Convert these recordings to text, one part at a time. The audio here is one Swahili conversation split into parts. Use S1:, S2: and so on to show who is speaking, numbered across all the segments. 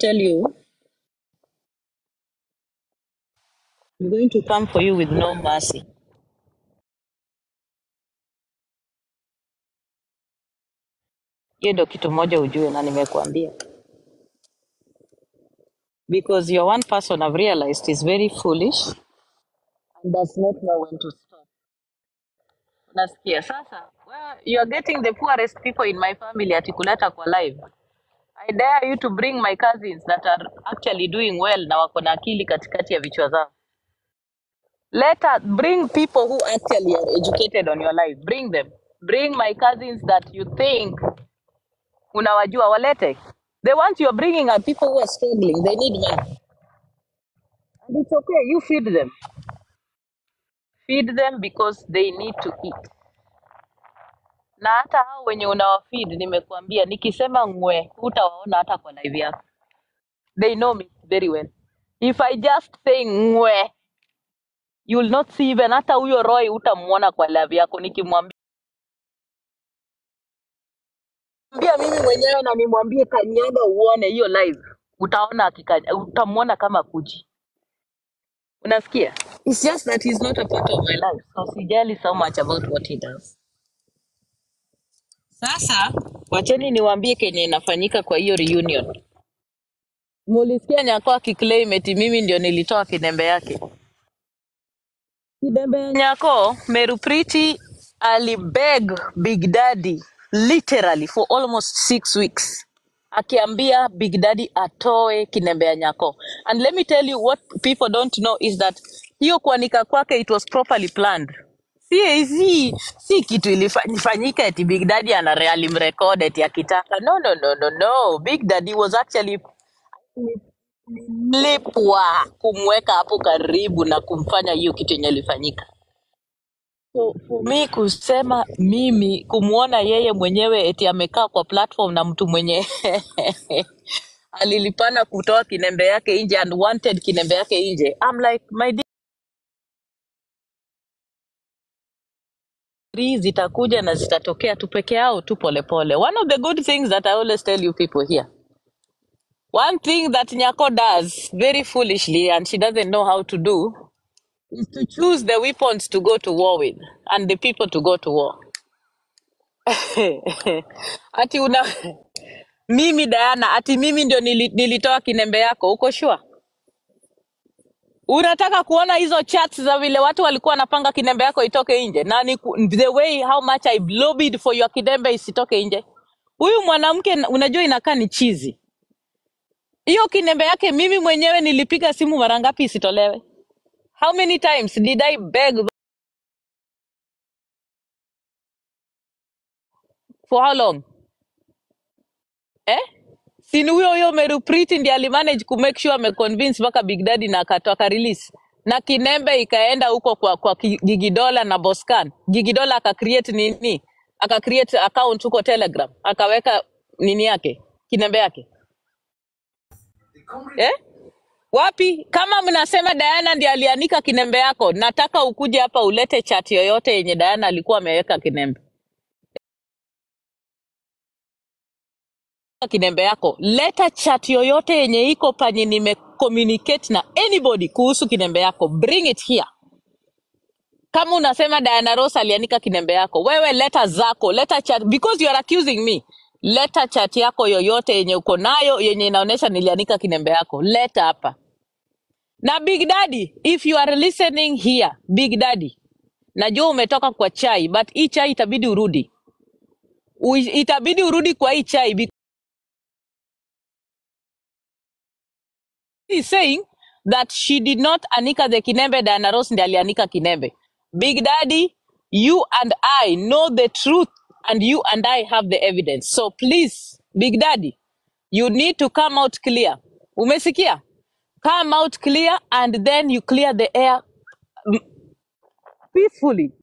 S1: tell you, I'm going to come for you with no mercy. Hiyo ndio kitu moja ujue na nimekuambia. Because you're one person I've realized is very foolish and does not know when to stop. Nasikia sasa, well, you're getting the poorest people in my family ati kuleta kwa live. I dare you to bring my cousins that are actually doing well na wako na akili katikati ya vichwa zao. Let us bring people who actually are educated on your life. Bring them. Bring my cousins that you think unawajua walete. The ones you're bringing are people who are struggling. They need money. And it's okay. You feed them. Feed them because they need to eat. Na hata hao wenye unawafeed nimekuambia, nikisema ngwe, hutawaona hata kwa live yako. They know me very well. If I just say ngwe, you will not see even hata huyo Roy utamuona kwa live yako nikimwambia mimi mwenyewe na nimwambie kanyaga uone hiyo live. Utaona akika, utamuona kama kuji. Unasikia? It's just that he's not a part of my life. So sijali so much about what he does. Sasa wacheni niwaambie kenye inafanyika kwa hiyo reunion. Mulisikia Nyako akiclaim eti mimi ndio nilitoa kinembe yake. Kidembe ya Nyako, Meru Priti alibeg Big Daddy literally for almost six weeks akiambia Big Daddy atoe kinembe ya Nyako. And let me tell you what people don't know is that hiyo kuanika kwake it was properly planned. Si, si, si kitu ilifanyika eti Big Daddy ana alimrecord eti akitaka. No, no, no, no, no. Big Daddy was actually lipwa kumweka hapo karibu na kumfanya hiyo kitu yenye ilifanyika. So, for me kusema mimi kumwona yeye mwenyewe eti amekaa kwa platform na mtu mwenye alilipana kutoa kinembe yake nje and wanted kinembe yake nje. I'm like my degree zitakuja na zitatokea tu peke yao tu polepole. One of the good things that I always tell you people here One thing that Nyako does very foolishly and she doesn't know how to do is to choose the weapons to go to war with and the people to go to war. ati una mimi Diana, ati mimi ndio nili, nilitoa kinembe yako, uko sure? Unataka kuona hizo chats za vile watu walikuwa wanapanga kinembe yako itoke nje, na ni ku- the way how much I lobbied for your kinembe isitoke nje. Huyu mwanamke unajua inakaa ni chizi. Hiyo kinembe yake mimi mwenyewe nilipiga simu mara ngapi isitolewe? How many times did I beg for how long? Eh? Si ni huyo huyo Meru Priti ndiye alimanage ku make sure ameconvince mpaka Big Daddy na akatoka release. Na kinembe ikaenda huko kwa kwa Ki- Gigidola na Boscan. Gigidola aka create nini? Aka create account huko Telegram. Akaweka nini yake? Kinembe yake. Eh? Wapi? Kama mnasema Diana ndiye alianika kinembe yako, nataka ukuje hapa ulete chat yoyote yenye Diana alikuwa ameweka kinembe. kinembe yako leta chat yoyote yenye iko panye nime communicate na anybody kuhusu kinembe yako bring it here kama unasema Diana Ross alianika kinembe yako wewe leta zako leta chat because you are accusing me leta chat yako yoyote yenye uko nayo yenye inaonyesha nilianika kinembe yako leta hapa na big daddy if you are listening here big daddy najua umetoka kwa chai but hii chai itabidi urudi U, itabidi urudi kwa hii chai is saying that she did not anika the kinembe Diana Ross ndiye alianika kinembe. Big Daddy, you and I know the truth and you and I have the evidence. So please, Big Daddy, you need to come out clear. Umesikia? Come out clear and then you clear the air peacefully.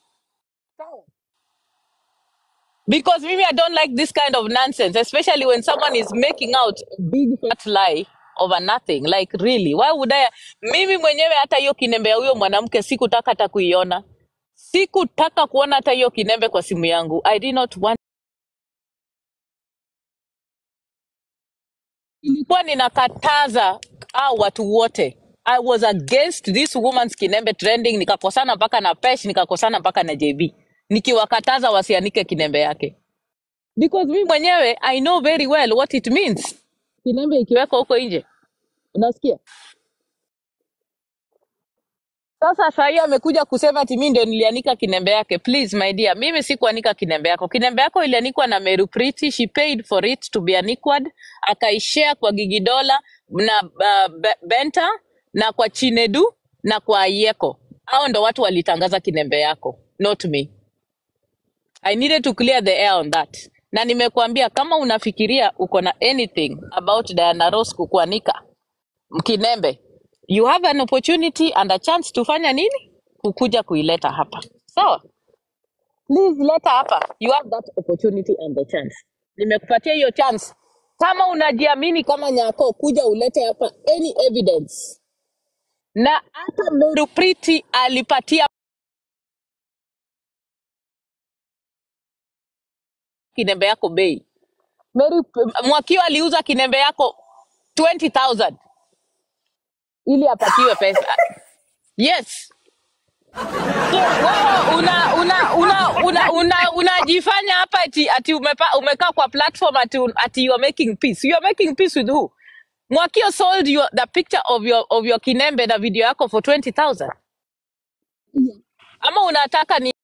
S1: Because maybe I don't like this kind of nonsense, especially when someone is making out a big fat lie over nothing. Like really, why would I? Mimi mwenyewe hata hiyo kinembe ya huyo mwanamke sikutaka hata kuiona, sikutaka kuona hata hiyo kinembe kwa simu yangu. I did not want nilikuwa ninakataza au watu wote i was against this woman's kinembe trending nikakosana mpaka na pesh nikakosana mpaka na jb nikiwakataza wasianike kinembe yake because mi mwenyewe i know very well what it means kinembe ikiwekwa huko nje unasikia sasa sahii amekuja kusema ati mi ndio nilianika kinembe yake please my dear mimi sikuanika kinembe yako kinembe yako ilianikwa na meru priti she paid for it to be aniquad akaishare kwa gigidola na uh, Be- benta na kwa chinedu na kwa yeko hao ndo watu walitangaza kinembe yako not me i needed to clear the air on that na nimekuambia kama unafikiria uko na anything about diana ross kukuanika Kinembe, you have an opportunity and a chance to fanya nini? Kukuja kuileta hapa. Sawa? Please leta hapa. You have that opportunity and the chance. Nimekupatia hiyo chance. Kama unajiamini kama nyako, kuja ulete hapa any evidence. Na hata Meru Priti alipatia kinembe yako bei. Meru Mwakio aliuza kinembe yako 20,000 ili apatiwe pesa. Yes. So wewe una una una una una unajifanya hapa ati ati umepa, umekaa kwa platform ati un- ati you are making peace. You are making peace with who? Mwakio sold you the picture of your of your kinembe na video yako for 20,000. Ama unataka ni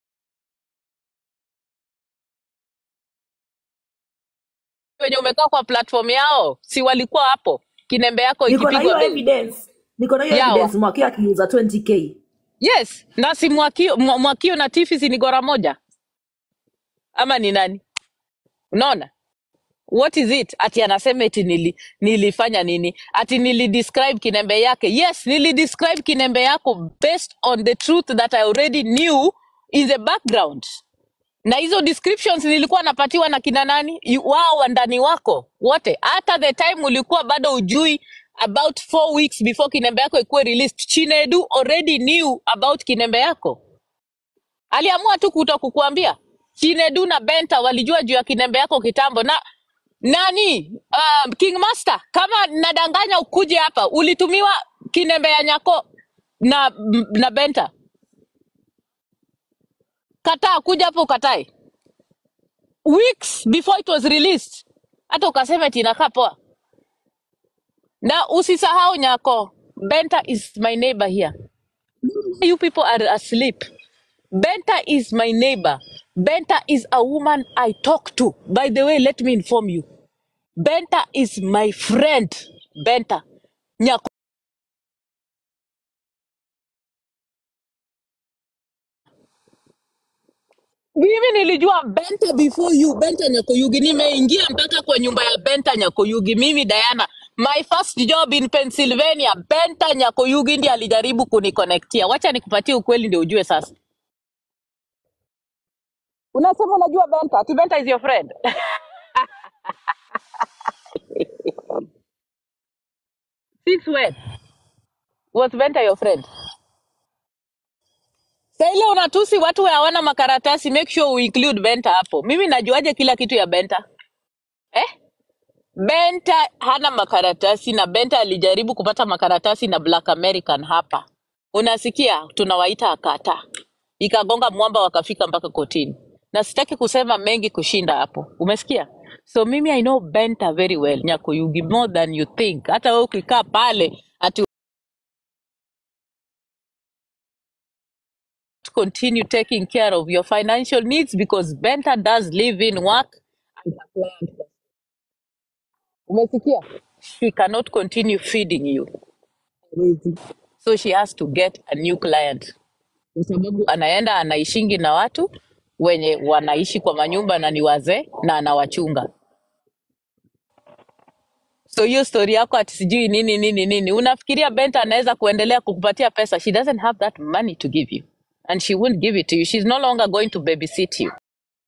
S1: wenye umekaa kwa platform yao, si walikuwa hapo kinembe yako
S2: niko na
S1: ikipigwa
S2: hiyo
S1: bei
S2: evidence niko na hiyo
S1: yao?
S2: evidence mwakio akiuza 20k
S1: Yes, na si Mwakio, Mwa- Mwakio na Tifi si ni gora moja ama ni nani? Unaona? what is it ati anasema eti nili, nilifanya nini ati nilidescribe kinembe yake yes nilidescribe kinembe yako based on the truth that i already knew in the background na hizo descriptions nilikuwa napatiwa na kina nani You- wao wandani wako wote hata the time ulikuwa bado ujui about four weeks before kinembe yako ikuwe released chinedu already knew about kinembe yako aliamua tu kuto kukuambia chinedu na benta walijua juu ya kinembe yako kitambo na nani uh, king master kama nadanganya ukuje hapa ulitumiwa kinembe ya nyako na na benta kataa kuja hapo ukatae weeks before it was released hata ukasema eti inakaa poa na usisahau nyako benta is my neighbor here you people are asleep benta is my neighbor benta is a woman i talk to by the way let me inform you benta is my friend benta nyako mimi nilijua benta before you benta nyakoyugi nimeingia mpaka kwa nyumba ya benta nyakoyugi mimi diana my first job in pennsylvania benta nyakoyugi ndi alijaribu kuniconnectia wacha nikupatie ukweli ndio ujue sasa unasema unajua benta ati benta is your friend since when was benta your friend sa ile unatusi watu we hawana makaratasi make sure we include benta hapo mimi najuaje kila kitu ya benta eh Benta hana makaratasi na Benta alijaribu kupata makaratasi na Black American hapa. Unasikia, tunawaita akata, ikagonga mwamba, wakafika mpaka kotini, na sitaki kusema mengi kushinda hapo, umesikia? So mimi I know Benta very well, Nyakuyugi more than you think. Hata wewe ukikaa pale ati continue taking care of your financial needs because Benta does live in work and her client Umesikia? She cannot continue feeding you. Hawezi. So she has to get a new client. Kwa sababu anaenda anaishingi na watu wenye wanaishi kwa manyumba na ni wazee na anawachunga. So hiyo story yako ati sijui nini nini nini, unafikiria Benta anaweza kuendelea kukupatia pesa? She doesn't have that money to give you and she won't give it to you. She's no longer going to babysit you.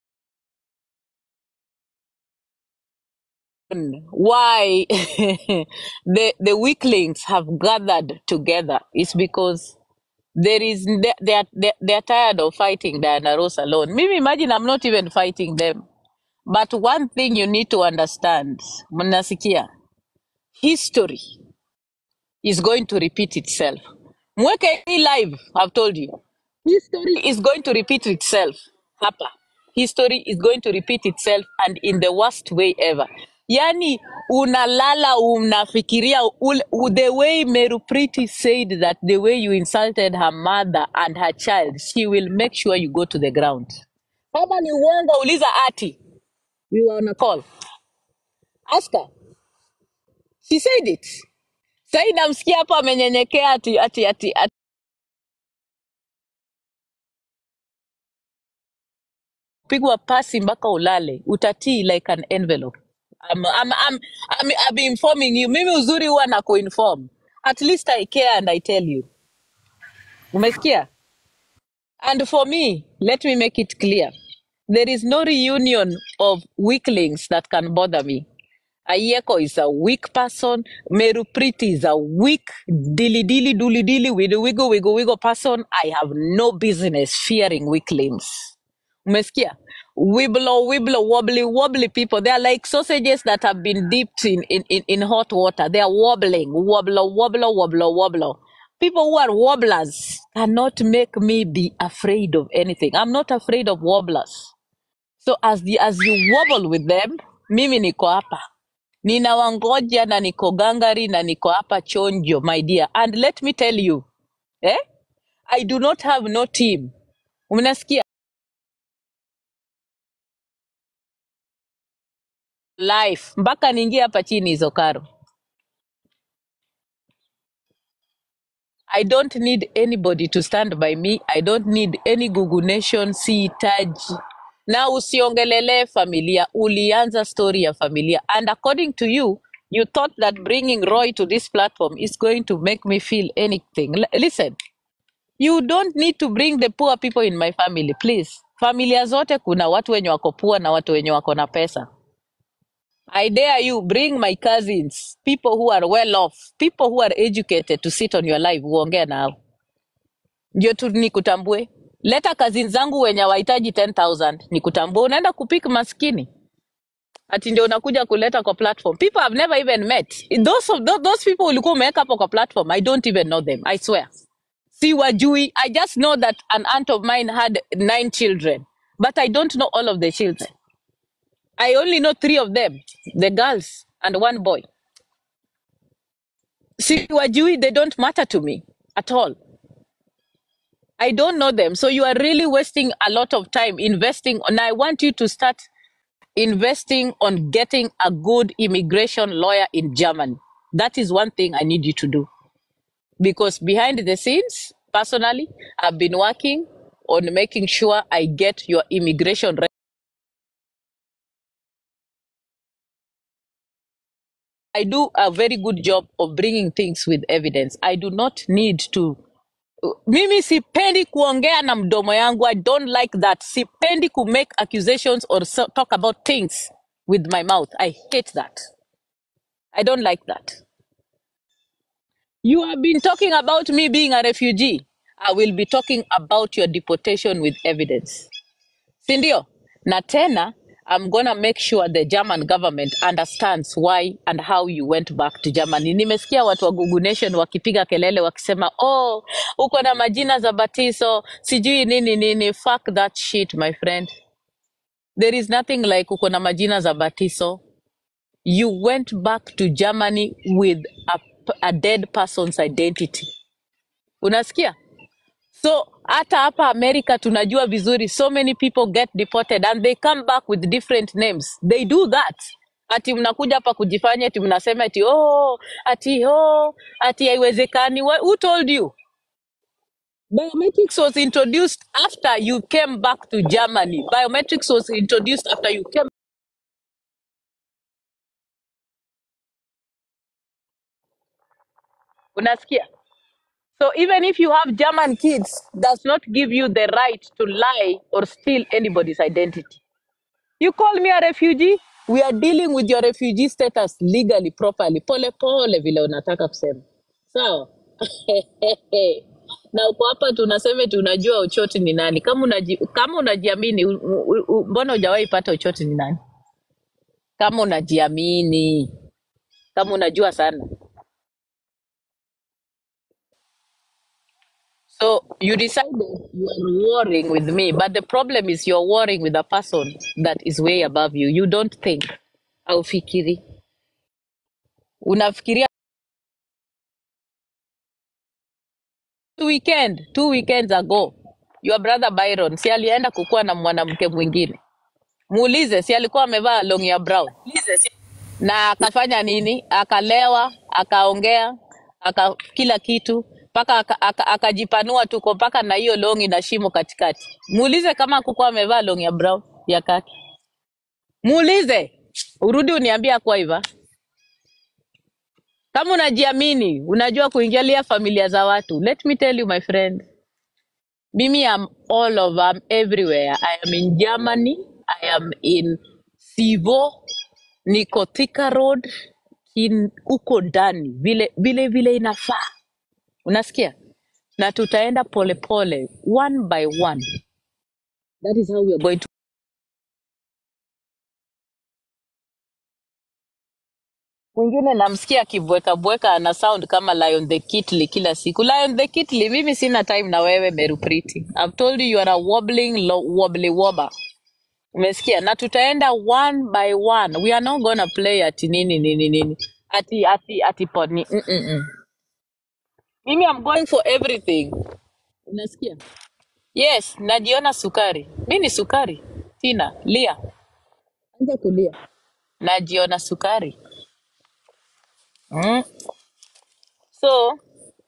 S1: why the the weaklings have gathered together is because there is they they are, they they are tired of fighting Diana Ross alone. Maybe imagine I'm not even fighting them. But one thing you need to understand, mnasikia, history is going to repeat itself. Mweke hii live, I've told you. History is going to repeat itself. Hapa. History is going to repeat itself and in the worst way ever. Yani unalala unafikiria ule, u- the way Meru Priti said that the way you insulted her mother and her child, she will make sure you go to the ground. Kama ni uongo uliza ati. We were on a call. Ask her. She said it. Sasa namsikia hapo amenyenyekea ati ati ati, ati pigwa pasi mpaka ulale utatii like an envelope I'm, I'm, I'm, I'm, I'm informing you mimi uzuri huwa na kuinform at least i care and i tell you umesikia and for me let me make it clear there is no reunion of weaklings that can bother me Ayeko is a weak person. Meru Priti is a weak, dilly dilly, dooley dilly, wiggle wiggle, wiggle wiggle person. I have no business fearing weaklings. Umesikia? Wibbler, wibbler, wobbly, wobbly people. They are like sausages that have been dipped in, in, in, in hot water. They are wobbling. Wobbler, wobbler, wobbler, wobbler. People who are wobblers cannot make me be afraid of anything. I'm not afraid of wobblers. So as the as you wobble with them, mimi niko hapa. Ninawangoja na niko gangari na niko hapa chonjo, my dear. And let me tell you, eh? I do not have no team. Unasikia? Life. Mpaka niingie hapa chini hizo karo. I don't need anybody to stand by me. I don't need any Google Nation, sihitaji. Na usiongelele familia. Ulianza story ya familia. And according to you, you thought that bringing Roy to this platform is going to make me feel anything. L listen, you don't need to bring the poor people in my family, please. Familia zote kuna watu wenye wako poor na watu wenye wako na pesa. I dare you bring my cousins, people who are well off, people who are educated to sit on your live uongee nao. ndio tu nikutambue. Leta cousins zangu wenye wahitaji 10000 nikutambue. Unaenda kupik maskini ati ndio unakuja kuleta kwa platform. People I've never even met. Those, of, those, those people ulikuwa umeweka hapo kwa platform, I don't even know them, I swear. Si wajui. I just know that an aunt of mine had nine children, but I don't know all of the children. I only know three of them, the girls and one boy. Si wajui, they don't matter to me at all. I don't know them. So you are really wasting a lot of time investing. And I want you to start investing on getting a good immigration lawyer in Germany. That is one thing I need you to do. Because behind the scenes, personally, I've been working on making sure I get your immigration. Re- I do a very good job of bringing things with evidence. I do not need to mimi sipendi kuongea na mdomo yangu i don't like that sipendi ku make accusations or so, talk about things with my mouth i hate that i don't like that you have been talking about me being a refugee i will be talking about your deportation with evidence sindio na tena i'm gonna make sure the german government understands why and how you went back to germany nimesikia watu wa Google nation wakipiga kelele wakisema oh uko na majina za batizo sijui nini nini fuck that shit my friend there is nothing like uko na majina za batizo you went back to germany with a, a dead person's identity unasikia So hata hapa America tunajua vizuri so many people get deported and they come back with different names. They do that. Ati mnakuja hapa kujifanya ati mnasema ati oh, ati oh, ati haiwezekani. Wha- Who told you? Biometrics was introduced after you came back to Germany. Biometrics was introduced after you came. Unasikia? So even if you have German kids, does not give you the right to lie or steal anybody's identity. You call me a refugee? We are dealing with your refugee status legally, properly. Pole pole vile unataka kusema. Sawa? na uko hapa tunasema eti unajua Ochoti ni nani. Kama unaji, kama unajiamini, u- u- u- mbona hujawahi pata Ochoti ni nani? Kama unajiamini, kama unajua sana. So you decided you are warring with me, but the problem is you're warring with a person that is way above you. You don't think. Haufikiri. Unafikiria two weekend, two weekends ago, your brother Byron si alienda kukuwa na mwanamke mwingine. Muulize, si alikuwa amevaa long ya brown na akafanya nini? Akalewa, akaongea, aka kila kitu mpaka aka- aka- akajipanua tuko mpaka na hiyo longi na shimo katikati. Muulize kama hakukuwa amevaa long ya brown ya kaki. Muulize, urudi uniambie akwa hivyo. Kama unajiamini, unajua kuingilia familia za watu. Let me tell you my friend, mimi am all over, I'm everywhere. I am in Germany, I am in Sivo, niko Thika Road, in huko ndani vile vile vile inafaa. Unasikia? Na tutaenda polepole one by one. That is how we are going to Mwingine namsikia akibweka bweka ana sound kama Lion the Kitly kila siku. Lion the Kitly, mimi sina time na wewe Meru Priti. I've told you you are a wobbling lo, wobbly wobber. Umesikia? Na tutaenda one by one. We are not gonna play ati nini nini nini. Ati ati ati poni. Mm -mm -mm. Mimi I'm going for everything. Unasikia? Yes, najiona sukari. Mi ni sukari. Tina, lia. Anza kulia. Najiona sukari. Mm. So,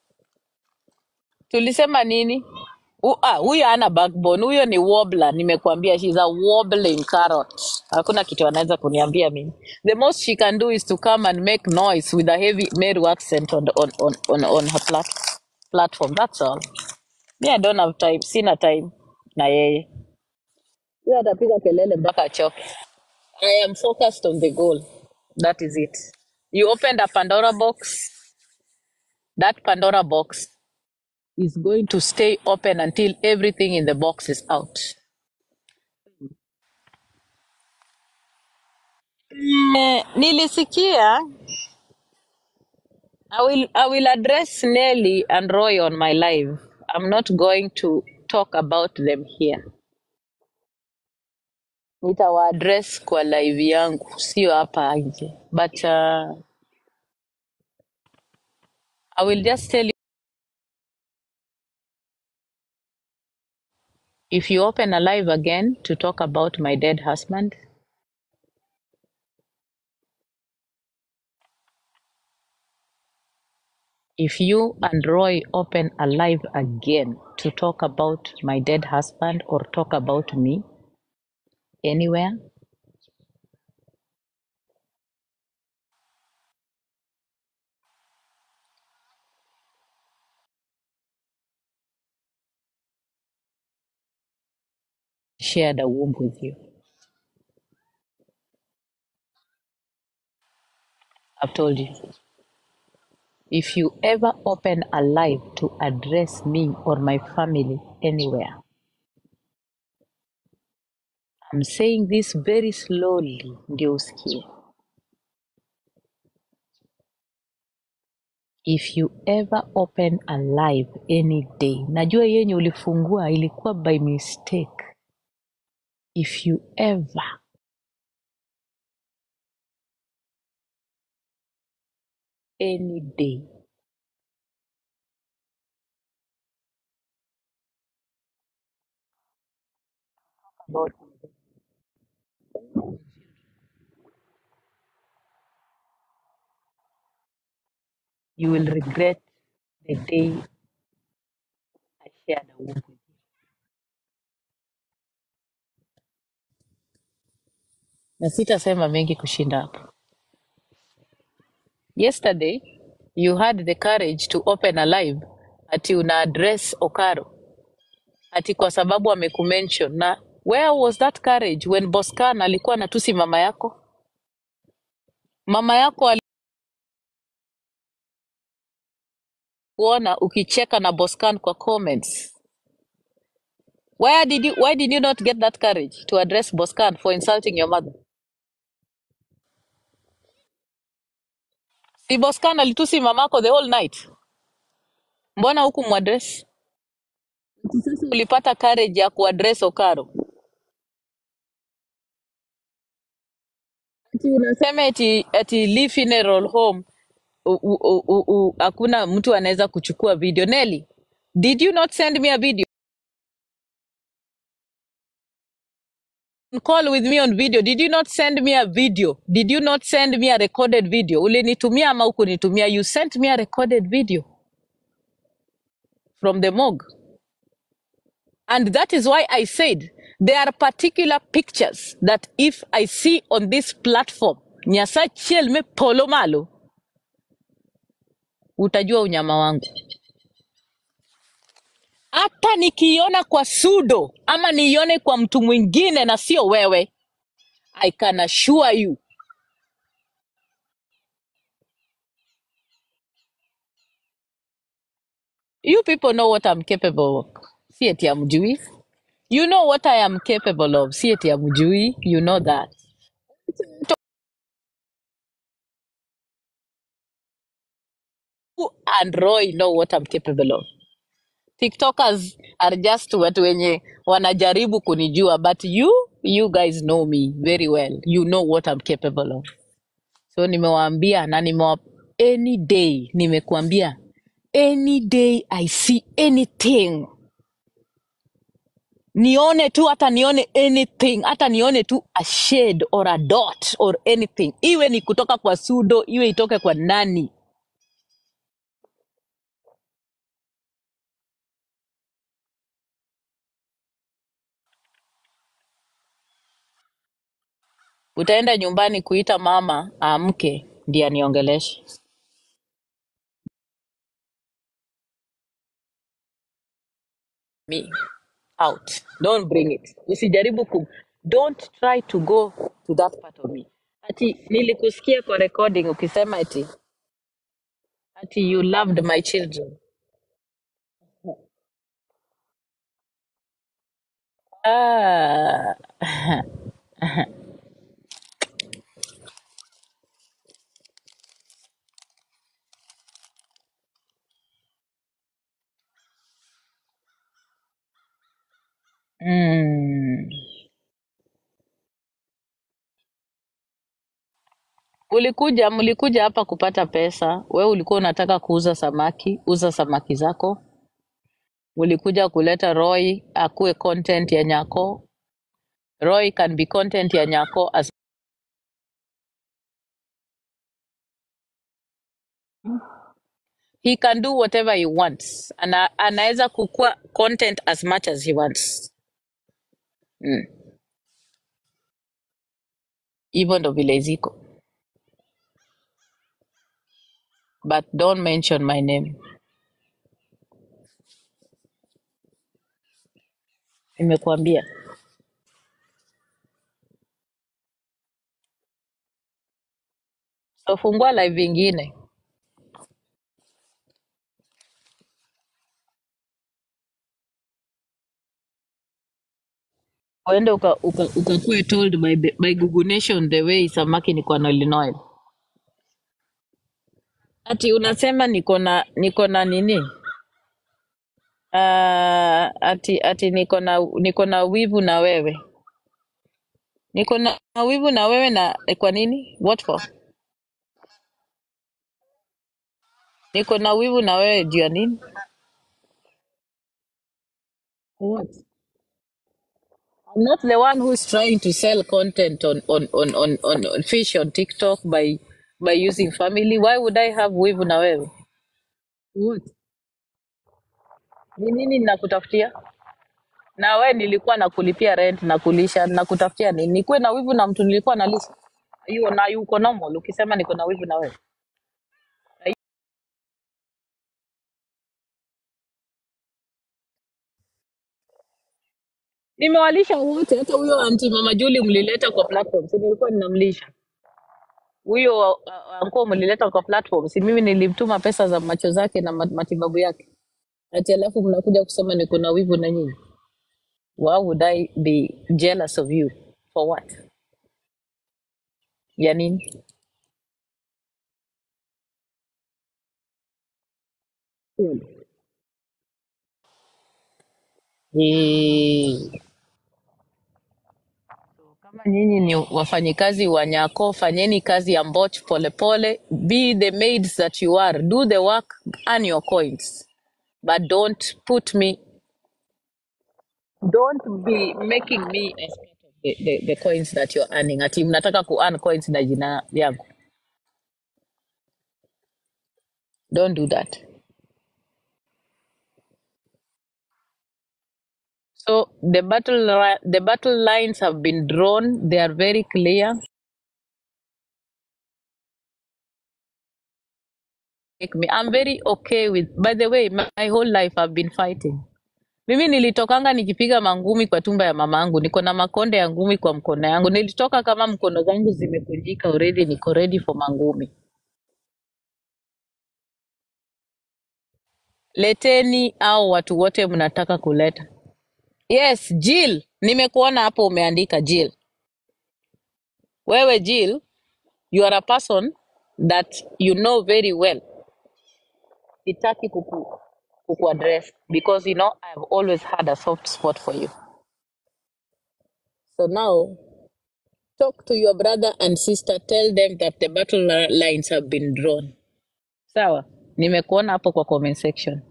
S1: tulisema nini U- ah, huyo ana backbone huyo ni wobbler nimekuambia she's a wobbling carrot hakuna kitu anaweza kuniambia mimi the most she can do is to come and make noise with a heavy meru accent on, on, on, on, on her plat platform that's all me i don't have time sina time na yeye huyo atapiga kelele mpaka achoke i am focused on the goal that is it you opened a pandora box that pandora box is going to stay open until everything in the box is out. Eh, nilisikia I will, I will address Nelly and Roy on my live. I'm not going to talk about them here. Nitawaadress kwa live yangu, sio hapa nje. But uh, I will just tell you if you open a live again to talk about my dead husband, if you and Roy open a live again to talk about my dead husband or talk about me anywhere, share the womb with you. I've told you. If you ever open a live to address me or my family anywhere, I'm saying this very slowly ndio usikie. If you ever open a live any day, najua yenye ulifungua ilikuwa by mistake. If you ever any day about you will regret the day I shared a womb with you. Na sitasema mengi kushinda hapo. Yesterday you had the courage to open a live ati una address Okaro ati kwa sababu amekumention na where was that courage when Boscan alikuwa anatusi mama yako? Mama yako alikuona ukicheka na Boscan kwa comments. Where did you, why did you not get that courage to address Boscan for insulting your mother? Si Boscan alitusi mamako the whole night. Mbona huku mwadress? Ati Sasa ulipata courage ya kuaddress Okaro. Ati unasema eti, eti Lee Funeral Home u- u- u- u- u- hakuna mtu anaweza kuchukua video. Nelly, did you not send me a video? Call with me on video. Did you not send me a video? Did you not send me a recorded video? Ulinitumia ama hukunitumia? You sent me a recorded video from the morgue. And that is why I said there are particular pictures that if I see on this platform, Nyasa chiel me polo malo, utajua unyama wangu. Hata nikiona kwa Sudo ama nione kwa mtu mwingine na sio wewe, I can assure you. You people know what I'm capable of. Si eti hamjui. You know what I am capable of. Si eti hamjui. You know that. You and Roy know what I'm capable of. TikTokers are just watu wenye wanajaribu kunijua but you you guys know me very well. You know what I'm capable of. So nimewaambia na nimewa any day nimekuambia any day I see anything nione tu hata nione anything hata nione tu a shade or a dot or anything iwe ni kutoka kwa sudo iwe itoke kwa nani utaenda nyumbani kuita mama amke ndiye aniongeleshe me out don't bring it usijaribu ku don't try to go to that part of me ati nilikusikia kwa recording ukisema ati ati you loved my children ah. mm. Ulikuja, mlikuja hapa kupata pesa. We ulikuwa unataka kuuza samaki, uza samaki zako. Ulikuja kuleta Roy akuwe content ya Nyako. Roy can be content ya Nyako as he can do whatever he wants. Ana, anaweza kukua content as much as he wants. Mm. Hivyo ndo vile ziko. But don't mention my name. Nimekuambia. So fungua live ingine. Uende uka, uka, ukakuwe told by, the- by Google Nation the way samaki ni kwa Illinois. Ati unasema niko na niko na nini? Uh, ati ati niko na niko na wivu na wewe. Niko na wivu na wewe na eh, kwa nini? What for? Niko na wivu na wewe juu ya nini? What? I'm not the one who's trying to sell content on on on on, on, on fish on TikTok by by using family. Why would I have wivu na wewe? What? Ni nini ninakutafutia? Na we nilikuwa nakulipia rent na kulisha na kutafutia nini? Nikuwe na wivu na mtu nilikuwa nalisha? Hiyo na yuko normal ukisema niko na wivu na wewe. Nimewalisha wote, hata huyo anti mama Juli mlileta kwa platform, si nilikuwa ninamlisha huyo uh, anko mlileta kwa platform, si mimi nilimtuma pesa za macho zake na ma- matibabu yake, ati alafu mnakuja kusema niko na wivu na nyinyi. Why would I be jealous of you for what? Ya nini? Eh, Kama nyinyi ni wafanyikazi wa Nyako, fanyeni kazi ya Mboch polepole. Be the maids that you are. Do the work, earn your coins. But don't put me, don't be making me as part of the, the, the coins that you're earning. Ati mnataka ku earn coins na jina yangu. Don't do that. So the battle li- the battle lines have been drawn. They are very clear. Make me, I'm very okay with. By the way, my, my whole life I've been fighting. Mimi nilitokanga nikipiga mangumi kwa tumba ya mama yangu. Niko na makonde ya ngumi kwa mkono yangu. Nilitoka kama mkono zangu zimekunjika already, niko ready for mangumi. Leteni au watu wote mnataka kuleta. Yes, Jill, nimekuona hapo umeandika Jill. Wewe Jill, you are a person that you know very well. Sitaki kuku, kuku address because you know I've always had a soft spot for you. So now talk to your brother and sister, tell them that the battle li- lines have been drawn. Sawa, nimekuona hapo kwa comment section.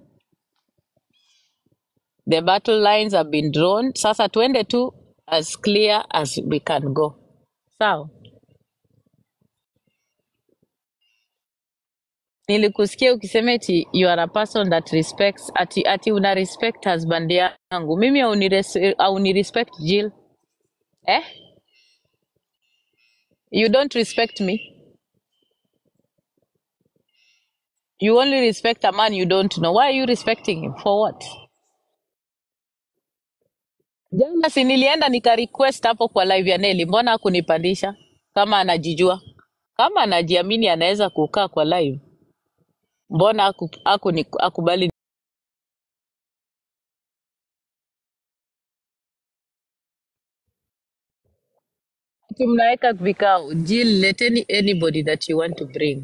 S1: The battle lines have been drawn. Sasa tuende tu as clear as we can go. Sawa. Nilikusikia ukisema eti you are a person that respects ati, ati una respect husband yangu. Mimi haunires- haunirespect Jill. Eh? You don't respect me. You only respect a man you don't know. Why are you respecting him? For what? Jana si nilienda nika request hapo kwa live ya Nelly, mbona hakunipandisha? Kama anajijua, kama anajiamini anaweza kukaa kwa live, mbona haku, haku, akubali? Ati mnaweka vikao. Jill, leteni anybody that you want to bring.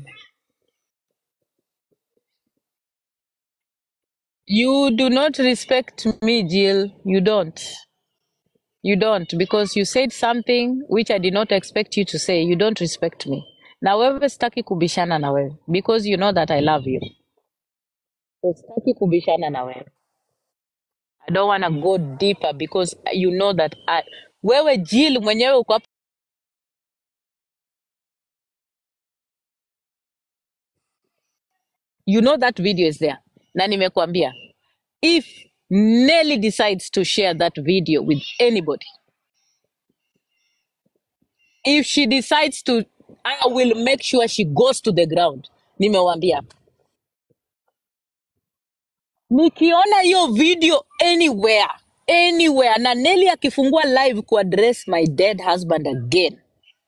S1: You do not respect me, Jill. You don't. You don't because you said something which I did not expect you to say. You don't respect me. Na wewe sitaki kubishana na wewe because you know that I love you. So sitaki kubishana na wewe. I don't want to go deeper because you know that I, wewe Jill mwenyewe uko hapa, you know that video is there. Na nimekuambia if Nelly decides to share that video with anybody, if she decides to, I will make sure she goes to the ground. Nimewambia. Nikiona hiyo video anywhere, anywhere na Nelly akifungua live kuaddress my dead husband again.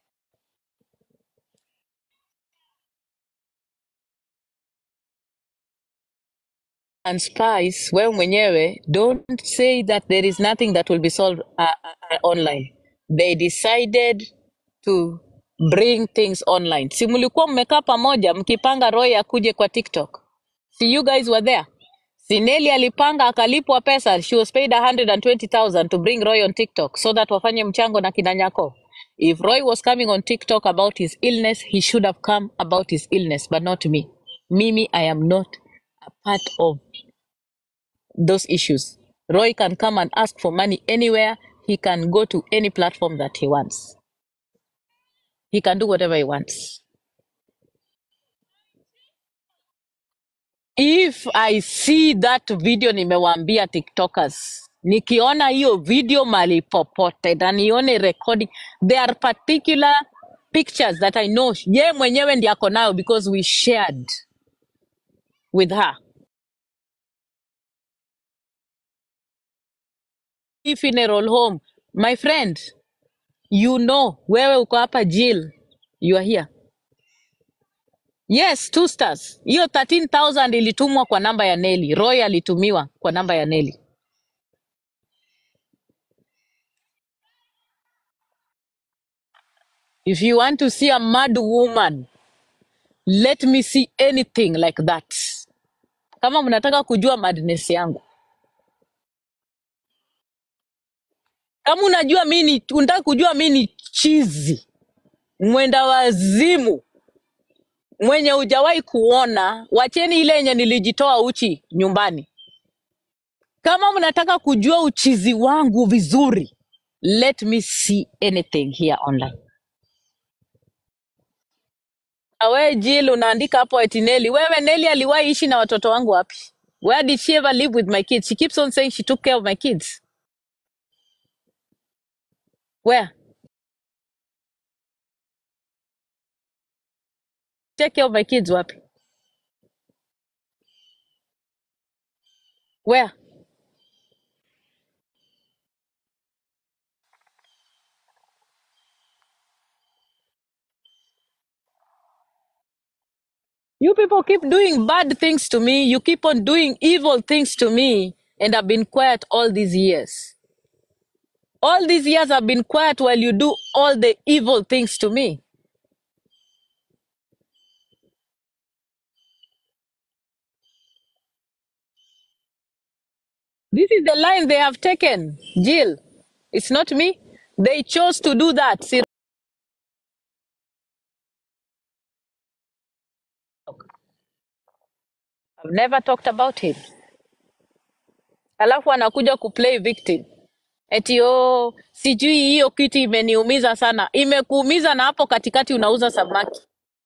S1: and spies wewe mwenyewe don't say that there is nothing that will be solved uh, uh, uh, online they decided to bring things online si mlikuwa mmekaa pamoja mkipanga roy akuje kwa tiktok si you guys were there si Nelly alipanga akalipwa pesa she was paid 120000 to bring roy on tiktok so that wafanye mchango na kina nyako if roy was coming on tiktok about his illness he should have come about his illness but not me mimi i am not a part of those issues. Roy can come and ask for money anywhere. He can go to any platform that he wants. He can do whatever he wants. If I see that video, nimewambia TikTokers, nikiona hiyo video mali popote na nione recording, there are particular pictures that I know ye mwenyewe ndi ako nayo because we shared with her. Hii funeral home, my friend, you know, wewe uko hapa Jill, you are here. Yes, two stars. Hiyo 13,000 ilitumwa kwa namba ya Nelly. Roy alitumiwa kwa namba ya Nelly. If you want to see a mad woman, let me see anything like that. kama mnataka kujua madness yangu kama unajua mi ni unataka kujua mi ni chizi mwenda wazimu mwenye hujawahi kuona wacheni ile yenye nilijitoa uchi nyumbani kama mnataka kujua uchizi wangu vizuri let me see anything here online Na wewe Jill unaandika hapo eti Nelly. Wewe Nelly aliwahi ishi na watoto wangu wapi? Where did she ever live with my kids? She keeps on saying she took care of my kids. Where? Take care of my kids wapi? Where? You people keep doing bad things to me. You keep on doing evil things to me. And I've been quiet all these years. All these years I've been quiet while you do all the evil things to me. This is the line they have taken, Jill. It's not me. They chose to do that. See, I've never talked about him. Alafu anakuja kuplay victim. Eti oh, sijui hiyo kitu imeniumiza sana. Imekuumiza na hapo katikati unauza samaki.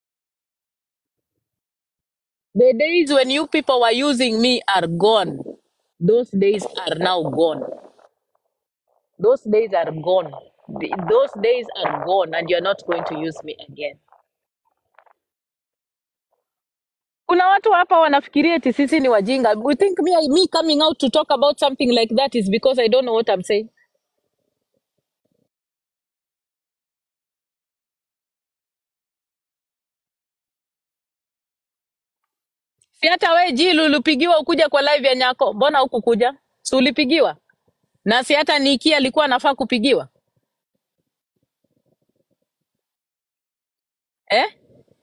S1: The days when you people were using me are gone. Those days are now gone. Those days are gone. The- Those days are gone and you're not going to use me again. Kuna watu hapa wanafikiria eti sisi ni wajinga. We think me, me coming out to talk about something like that is because I don't know what I'm saying. Si hata we Jill ulipigiwa ukuja kwa live ya Nyako, mbona hukukuja? Si ulipigiwa? Na si hata Niki alikuwa anafaa kupigiwa eh?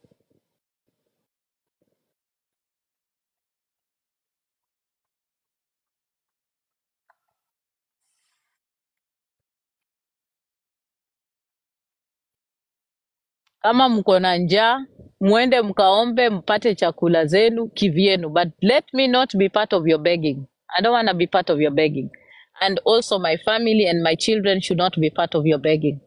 S1: Kama mko na njaa, mwende mkaombe mpate chakula zenu kivyenu, but let me not be part of your begging. I don't want to be part of your begging. And also my family and my children should not be part of your begging.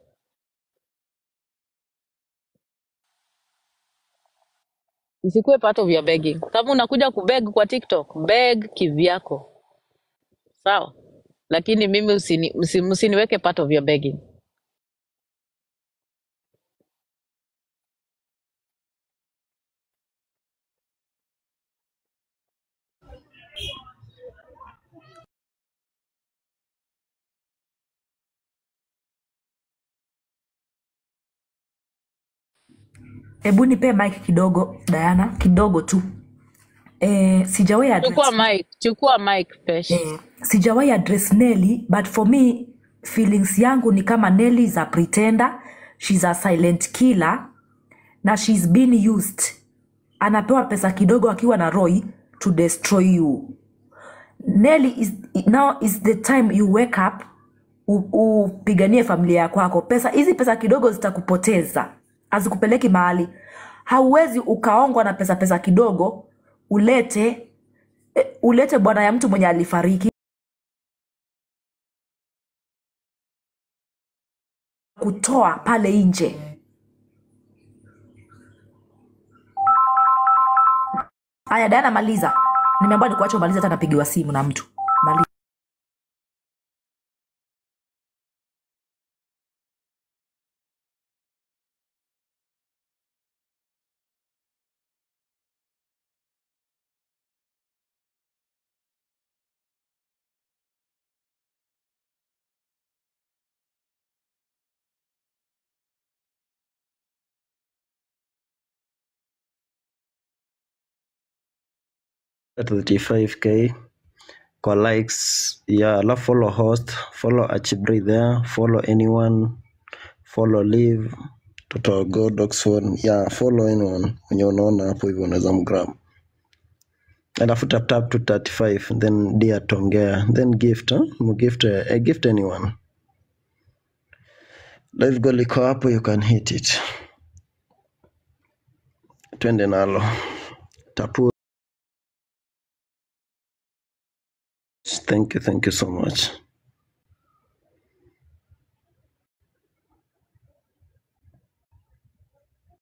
S1: Isikuwe part of your begging. Kama unakuja kubeg kwa TikTok, beg kivyako, sawa? Lakini mimi usini, usi, msiniweke part of your begging.
S2: hebu nipe mike kidogo Diana, kidogo tu eh, sijawahi
S1: Chukua
S2: address,
S1: mic, chukua mic pesh.
S2: eh, sijawahi address Nelly but for me feelings yangu ni kama Nelly is a pretender, she's a silent killer na she's been used. Anapewa pesa kidogo akiwa na Roy to destroy you. Nelly is, now is the time you wake up u- upiganie familia ya kwako. Pesa hizi pesa kidogo zitakupoteza, hazikupeleki mahali. Hauwezi ukaongwa na pesa pesa kidogo ulete eh, ulete bwana ya mtu mwenye alifariki kutoa pale nje. Haya, Diana, maliza. Nimeambiwa nikuache umalize, hata napigiwa simu na mtu. Maliza.
S3: at 35k kwa likes yeah alafu follow host follow achibri there follow anyone follow live total god oxford yeah follow anyone mwenye unaona hapo hivyo unaweza mgram alafu tap tap to 35 then dear tongea then gift huh? gift uh, gift anyone live goal liko hapo you can hit it twende nalo tapu thank you thank you so much